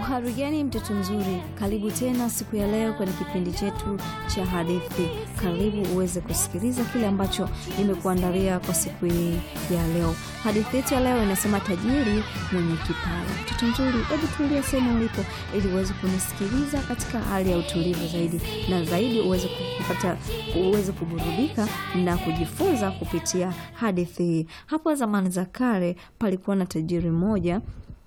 Uhari gani mtoto mzuri, karibu tena siku ya leo kwenye kipindi chetu cha hadithi. Karibu uweze kusikiliza kile ambacho nimekuandalia kwa siku hii ya leo. Hadithi yetu ya leo inasema tajiri mwenye kipawa. Mtoto mzuri, hebu tulia sehemu ulipo ili uweze kunisikiliza katika hali ya utulivu zaidi na zaidi, uweze kupata uweze kuburudika na kujifunza kupitia hadithi hii. Hapo zamani za kale palikuwa na tajiri mmoja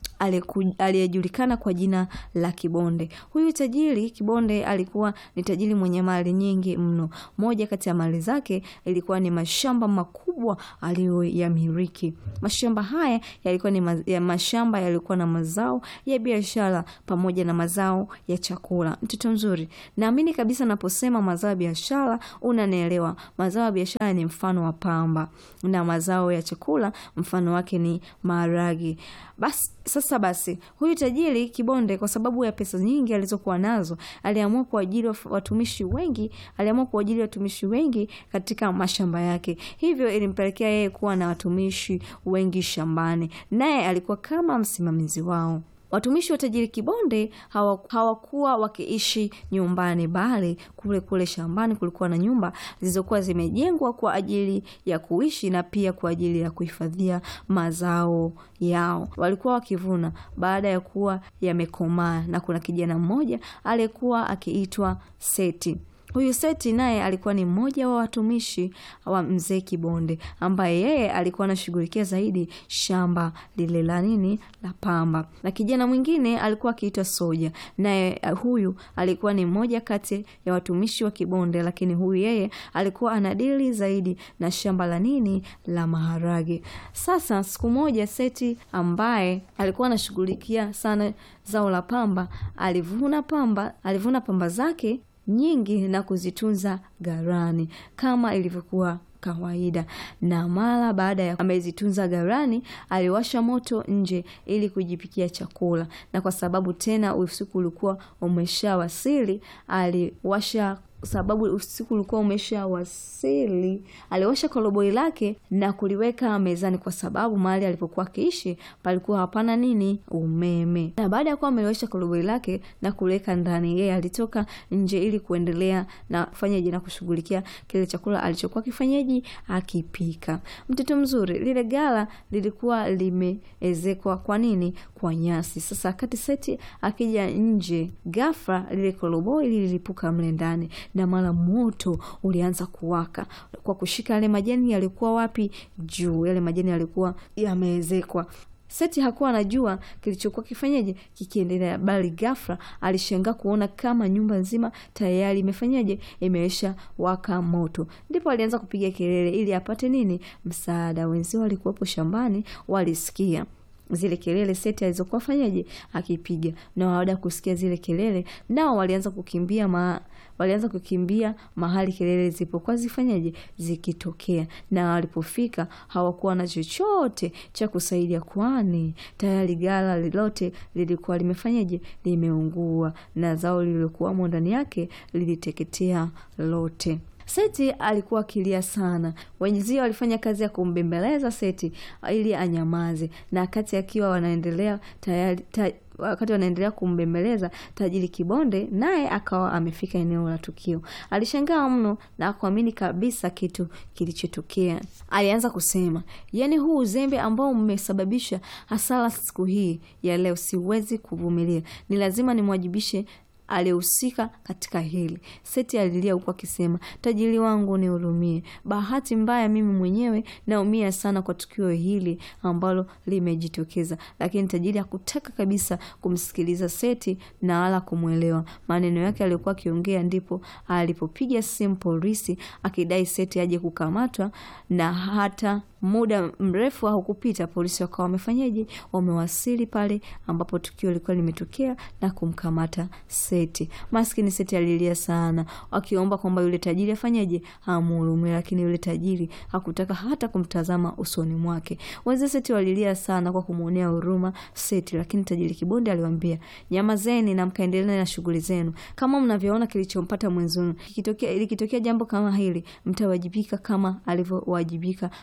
aliyejulikana kwa jina la Kibonde. Huyu tajiri Kibonde alikuwa ni tajiri mwenye mali nyingi mno. Moja kati ya mali zake ilikuwa ni mashamba makubwa aliyoyamiliki. Mashamba haya yalikuwa ni ma ya mashamba yalikuwa na mazao ya biashara pamoja na mazao ya chakula. Mtoto mzuri, naamini kabisa naposema mazao ya biashara unanielewa. Mazao ya biashara ni mfano wa pamba na mazao ya chakula mfano wake ni maharagi. Basi sasa basi, huyu tajiri Kibonde kwa sababu ya pesa nyingi alizokuwa nazo, aliamua kuajiri watumishi wengi, aliamua kuajiri watumishi wengi katika mashamba yake. Hivyo ilimpelekea yeye kuwa na watumishi wengi shambani, naye alikuwa kama msimamizi wao. Watumishi wa tajiri Kibonde hawakuwa wakiishi nyumbani, bali kule kule shambani kulikuwa na nyumba zilizokuwa zimejengwa kwa ajili ya kuishi na pia kwa ajili ya kuhifadhia mazao yao. Walikuwa wakivuna baada ya kuwa yamekomaa, na kuna kijana mmoja aliyekuwa akiitwa Seti. Huyu Seti naye alikuwa ni mmoja wa watumishi wa mzee Kibonde, ambaye yeye alikuwa anashughulikia zaidi shamba lile la nini la pamba, na kijana mwingine alikuwa akiitwa Soja, naye huyu alikuwa ni mmoja kati ya watumishi wa Kibonde, lakini huyu yeye alikuwa anadili zaidi na shamba la nini la maharage. Sasa siku moja Seti ambaye alikuwa anashughulikia sana zao la pamba alivuna pamba, alivuna pamba zake nyingi na kuzitunza gharani kama ilivyokuwa kawaida. Na mara baada ya amezitunza gharani, aliwasha moto nje ili kujipikia chakula, na kwa sababu tena usiku ulikuwa umeshawasili, aliwasha sababu usiku ulikuwa umeshawasili, aliwasha koroboi lake na kuliweka mezani, kwa sababu mahali alipokuwa akiishi palikuwa hapana nini umeme. Na baada ya kuwa ameliwasha koroboi lake na kuliweka ndani, yeye alitoka nje ili kuendelea na kufanyaje na kushughulikia kile chakula alichokuwa kifanyaji akipika. Mtoto mzuri, lile gala lilikuwa limeezekwa kwa nini? Kwa nyasi. Sasa wakati Seti akija nje, ghafla lile koroboi lililipuka mle ndani na mara moto ulianza kuwaka kwa kushika yale majani yalikuwa wapi? Juu. Yale majani yalikuwa yameezekwa. Seti hakuwa anajua kilichokuwa kifanyaje kikiendelea, bali ghafla alishangaa kuona kama nyumba nzima tayari imefanyaje imeisha waka moto. Ndipo alianza kupiga kelele ili apate nini msaada. Wenzao walikuwepo shambani, walisikia zile kelele Seti alizokuwa fanyaje akipiga, na baada ya kusikia zile kelele, nao walianza kukimbia ma, walianza kukimbia mahali kelele zilipokuwa zifanyaje zikitokea, na walipofika hawakuwa na chochote cha kusaidia, kwani tayari gala lilote lilikuwa limefanyaje limeungua, na zao lililokuwamo ndani yake liliteketea lote. Seti alikuwa akilia sana. Wenzio walifanya kazi ya kumbembeleza Seti ili anyamaze, na wakati akiwa wanaendelea tayari ta, wakati wanaendelea kumbembeleza, tajiri Kibonde naye akawa amefika eneo la tukio. Alishangaa mno na kuamini kabisa kitu kilichotokea. Alianza kusema, yaani huu uzembe ambao mmesababisha hasara siku hii ya leo siwezi kuvumilia, ni lazima nimwajibishe aliyehusika katika hili. Seti alilia huku akisema, tajiri wangu nihurumie, bahati mbaya mimi mwenyewe naumia sana kwa tukio hili ambalo limejitokeza. Lakini tajiri hakutaka kabisa kumsikiliza Seti na wala kumwelewa maneno yake aliyokuwa akiongea. Ndipo alipopiga simu polisi akidai Seti aje kukamatwa, na hata muda mrefu haukupita polisi wakawa wamefanyaje, wamewasili pale ambapo tukio lilikuwa limetokea na kumkamata Seti. Maskini Seti alilia sana, akiomba kwamba yule tajiri afanyaje, amhurumie, lakini yule tajiri hakutaka hata kumtazama usoni mwake. Wazee Seti walilia sana kwa kumwonea huruma Seti, lakini tajiri Kibonde aliwaambia, nyamazeni na mkaendelea na shughuli zenu. Kama mnavyoona kilichompata mwenzenu, likitokea likitokea jambo kama hili, mtawajibika kama alivyowajibika wenzenu.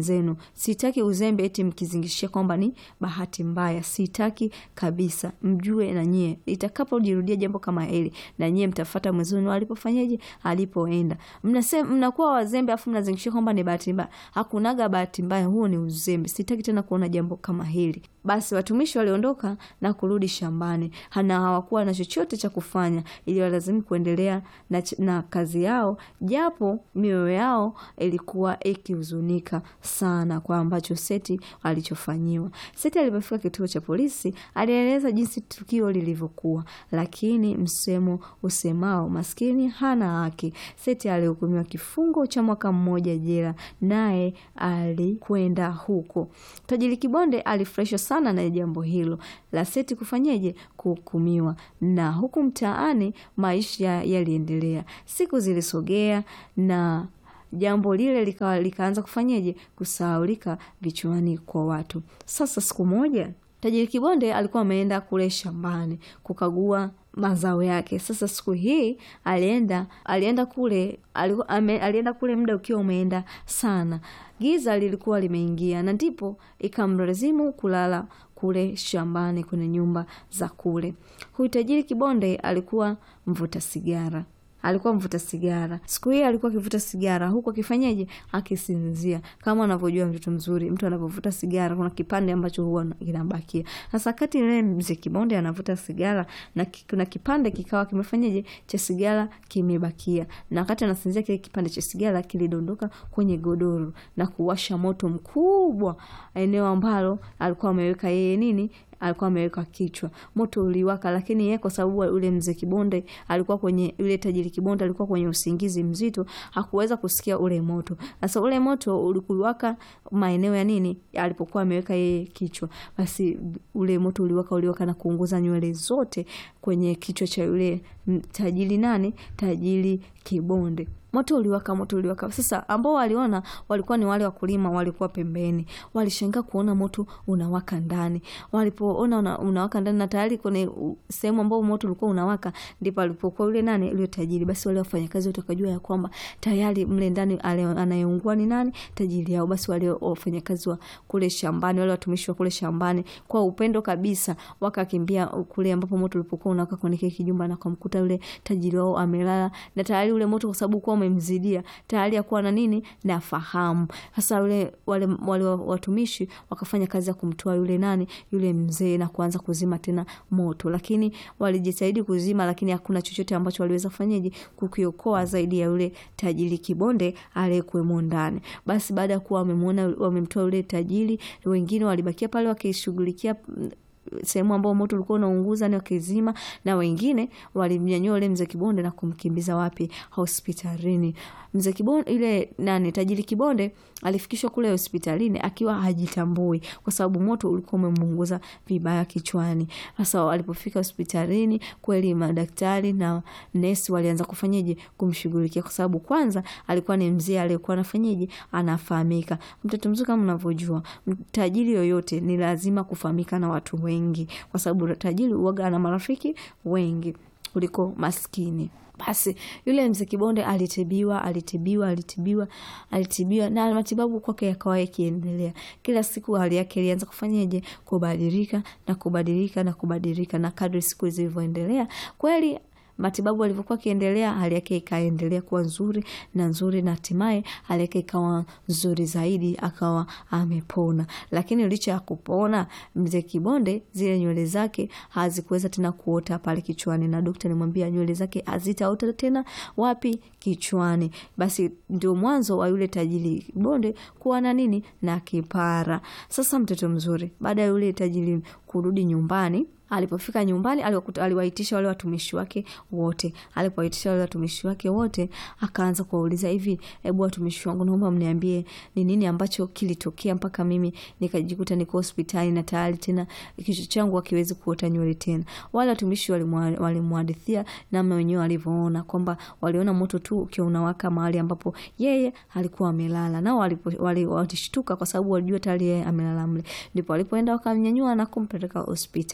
mwenzenu. Sitaki uzembe eti mkizingishia kwamba ni bahati mbaya, sitaki kabisa. Mjue na nyie itakapojirudia jambo kama hili, na nyie mtafata mwenzenu alipofanyaje, alipoenda. Mnasema mnakuwa wazembe afu mnazingishia kwamba ni bahati mbaya. Hakunaga bahati mbaya, huo ni uzembe. Sitaki tena kuona jambo kama hili. Basi watumishi waliondoka na kurudi shambani, na hawakuwa na chochote cha kufanya, ili walazimi kuendelea na, na kazi yao, japo mioyo yao ilikuwa ikihuzunika sana kwa ambacho Seti alichofanyiwa. Seti alipofika kituo cha polisi alieleza jinsi tukio lilivyokuwa, lakini msemo usemao maskini hana haki. Seti alihukumiwa kifungo cha mwaka mmoja jela, naye alikwenda huko. Tajiri Kibonde alifurahishwa sana na jambo hilo la Seti kufanyeje, kuhukumiwa. Na huku mtaani maisha yaliendelea, siku zilisogea na jambo lile lika, likaanza kufanyeje kusahaulika vichwani kwa watu. Sasa siku moja tajiri Kibonde alikuwa ameenda kule shambani kukagua mazao yake. Sasa siku hii alienda alienda kule aliku, ame, alienda kule muda ukiwa umeenda sana, giza lilikuwa limeingia, na ndipo ikamlazimu kulala kule shambani kwenye nyumba za kule. Huyu tajiri Kibonde alikuwa mvuta sigara alikuwa mvuta sigara. Siku hii alikuwa akivuta sigara huku akifanyaje, akisinzia. Kama unavyojua mtoto mzuri, mtu anapovuta sigara kuna kipande ambacho huwa kinabakia. Sasa kati ile mzee Kibonde anavuta sigara na kuna kipande kikawa kimefanyaje cha sigara kimebakia, na wakati anasinzia kile kipande cha sigara kilidondoka kwenye godoro na kuwasha moto mkubwa eneo ambalo alikuwa ameweka yeye nini alikuwa ameweka kichwa. Moto uliwaka, lakini yeye kwa sababu ule mzee Kibonde alikuwa kwenye yule tajiri Kibonde alikuwa kwenye usingizi mzito, hakuweza kusikia ule moto. Sasa ule moto ulikuwaka maeneo ya nini alipokuwa ameweka yeye kichwa, basi ule moto uliwaka, uliwaka na kuunguza nywele zote kwenye kichwa cha yule tajiri nani, tajiri Kibonde. Moto uliwaka, moto uliwaka. Sasa ambao waliona walikuwa ni wale wakulima, walikuwa pembeni, walishangaa kuona moto unawaka ndani. Walipoona una, unawaka ndani na tayari kwenye sehemu ambao moto ulikuwa unawaka, ndipo alipokuwa yule nani, yule tajiri. Basi wale wafanyakazi wote wakajua ya kwamba tayari mle ndani anayeungua ni nani, tajiri yao. Basi wale wafanyakazi wa kule shambani, wale watumishi wa kule shambani, kwa upendo kabisa, wakakimbia kule ambapo moto ulipokuwa unawaka kwenye kile kijumba, na kumkuta yule tajiri wao amelala, na tayari ule moto kwa sababu kwa umemzidia tayari akuwa na nini na fahamu. Sasa yule wale, wale watumishi wakafanya kazi ya kumtoa yule nani yule mzee na kuanza kuzima tena moto, lakini walijitahidi kuzima, lakini hakuna chochote ambacho waliweza kufanyaje kukiokoa zaidi ya yule tajiri Kibonde aliyekuwemo ndani. Basi baada ya kuwa wamemwona wamemtoa yule tajiri, wengine walibakia pale wakishughulikia sehemu ambao moto ulikuwa unaunguza ni wakizima, na wengine walimnyanyua yule mzee Kibonde na kumkimbiza wapi? Hospitalini. Mzee Kibonde ile nani, tajiri Kibonde alifikishwa kule hospitalini akiwa hajitambui, kwa sababu moto ulikuwa umemunguza vibaya kichwani. Sasa walipofika hospitalini, kweli madaktari na nesi walianza kufanyaje kumshughulikia, kwa sababu kwanza alikuwa ni mzee aliyekuwa anafanyaje, anafahamika. Mtoto mzuri, kama unavyojua, tajiri yoyote ni lazima kufahamika na watu wengi, kwa sababu tajiri uoga ana marafiki wengi kuliko maskini. Basi yule mzee Kibonde alitibiwa, alitibiwa, alitibiwa, alitibiwa na matibabu kwake yakawa yakiendelea. Kila siku hali yake ilianza kufanyaje, kubadilika na kubadilika na kubadilika, na kadri siku zilivyoendelea kweli matibabu alivyokuwa akiendelea, hali yake ikaendelea kuwa nzuri na nzuri, na hatimaye hali yake ikawa nzuri zaidi, akawa amepona. Lakini licha ya kupona, mzee Kibonde zile nywele zake hazikuweza tena kuota pale kichwani, na daktari alimwambia nywele zake hazitaota tena wapi? Kichwani. Basi ndio mwanzo wa yule tajiri Kibonde kuwa na nini na kipara. Sasa mtoto mzuri, baada ya yule tajiri kurudi nyumbani Alipofika nyumbani aliwaitisha wale watumishi wake wote. Alipowaitisha wale watumishi wake wote, akaanza kuwauliza hivi, hebu watumishi wangu, naomba mniambie ni nini ambacho kilitokea mpaka mimi nikajikuta niko hospitali na tayari tena kichwa changu hakiwezi kuota nywele tena. Wale watumishi walimhadithia namna wenyewe walivyoona kwamba waliona moto tu ukiwa unawaka mahali ambapo yeye alikuwa amelala, nao walishtuka kwa sababu walijua tayari yeye amelala mle. Ndipo walipoenda wakamnyanyua na kumpeleka hospitalini.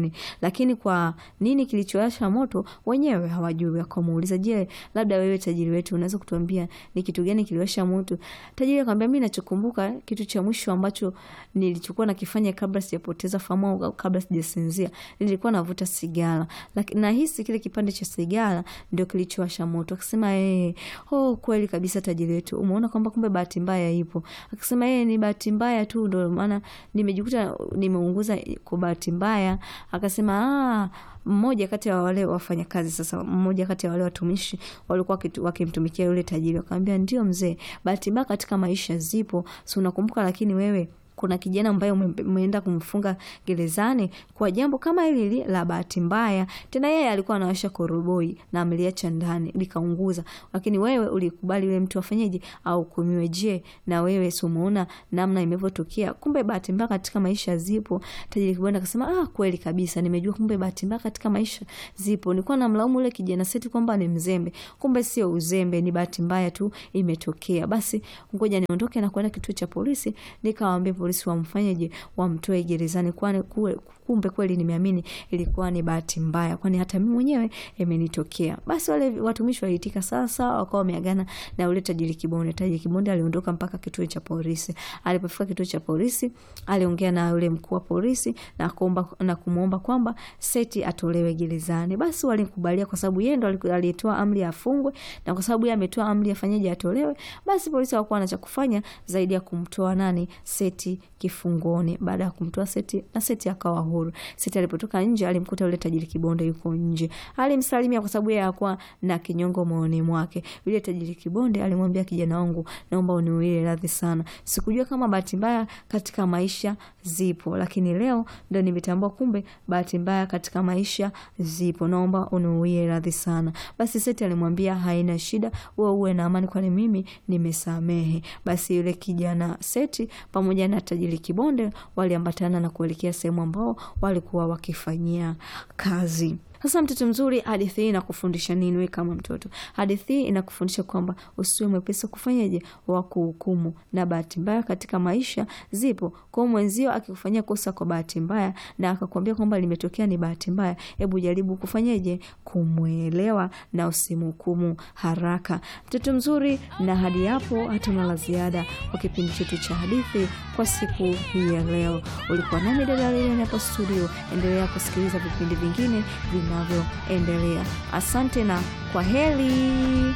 nini, lakini kwa nini kilichowasha moto wenyewe hawajui. Wakamuuliza, je, labda wewe tajiri wetu unaweza kutuambia ni kitu gani kiliwasha moto? Tajiri akamwambia, mimi nachokumbuka kitu cha mwisho ambacho nilichokuwa nakifanya kabla sijapoteza fahamu au kabla sijasinzia, nilikuwa navuta sigara, lakini nahisi kile kipande cha sigara ndio kilichowasha moto. Akasema eh, oh, kweli kabisa tajiri wetu, umeona kwamba kumbe bahati mbaya ipo. Akasema eh, ni bahati mbaya tu, ndio maana nimejikuta nimeunguza kwa bahati mbaya. Akasema ah, mmoja kati ya wale wafanyakazi sasa, mmoja kati ya wale watumishi walikuwa wakimtumikia yule tajiri, wakamwambia ndio mzee, bahati mbaya katika maisha zipo, si unakumbuka? Lakini wewe kuna kijana ambaye umeenda kumfunga gerezani kwa jambo kama hili la bahati mbaya. Tena yeye alikuwa anawasha koroboi na ameliacha ndani likaunguza, lakini wewe ulikubali yule mtu afanyeje au kumiwe. Je, na wewe si umeona namna imevyotokea? Kumbe bahati mbaya katika maisha zipo. Tajiri Kibonde akasema ah, kweli kabisa, nimejua kumbe bahati mbaya katika maisha zipo. Nilikuwa namlaumu yule kijana Seti kwamba ni mzembe, kumbe sio uzembe, ni bahati mbaya tu imetokea. Basi ngoja niondoke na kwenda kituo cha polisi nikawaambia polisi wamfanyeje, wamtoe gerezani, kwani kumbe kweli nimeamini ilikuwa ni bahati mbaya, kwani hata mimi mwenyewe imenitokea. Basi wale watumishi waliitika sawa sawa, wakawa wameagana na yule tajiri Kibonde. Tajiri Kibonde aliondoka mpaka kituo cha polisi. Alipofika kituo cha polisi, aliongea na yule mkuu wa polisi na kuomba na kumuomba kwamba Seti atolewe gerezani. Basi walimkubalia kwa sababu yeye ndo aliyetoa amri ya afungwe, na kwa sababu yeye ametoa amri afanyeje, atolewe. Basi polisi hawakuwa na cha kufanya zaidi ya kumtoa nani, Seti kifungoni. Baada ya kumtoa Seti na Seti akawa huru. Seti alipotoka nje alimkuta yule tajiri Kibonde yuko nje. Alimsalimia kwa sababu yeye hakuwa na kinyongo moyoni mwake. Yule tajiri Kibonde alimwambia, kijana wangu, naomba uniwie radhi sana. Sikujua kama bahati mbaya katika maisha zipo, lakini leo ndo nimetambua kumbe bahati mbaya katika maisha zipo. Naomba uniwie radhi sana. Basi Seti alimwambia, haina shida, wewe uwe na amani, kwani mimi nimesamehe. Basi yule kijana Seti pamoja na tajiri Kibonde waliambatana na kuelekea sehemu ambao walikuwa wakifanyia kazi. Sasa mtoto mzuri, hadithi hii inakufundisha nini wewe kama mtoto? Hadithi hii inakufundisha kwamba usiwe mwepesi kufanyaje wa kuhukumu, na bahati mbaya katika maisha zipo. Kwa mwenzio akikufanyia kosa kwa bahati mbaya na akakwambia kwamba limetokea ni bahati mbaya, hebu jaribu kufanyaje kumwelewa na usimhukumu haraka. Mtoto mzuri, na hadi hapo hatuna la ziada kwa kipindi chetu cha hadithi kwa siku hii ya leo. Ulikuwa nami dada Lilian hapo studio. Endelea kusikiliza vipindi vingine vinavyoendelea. Asante na kwa heri.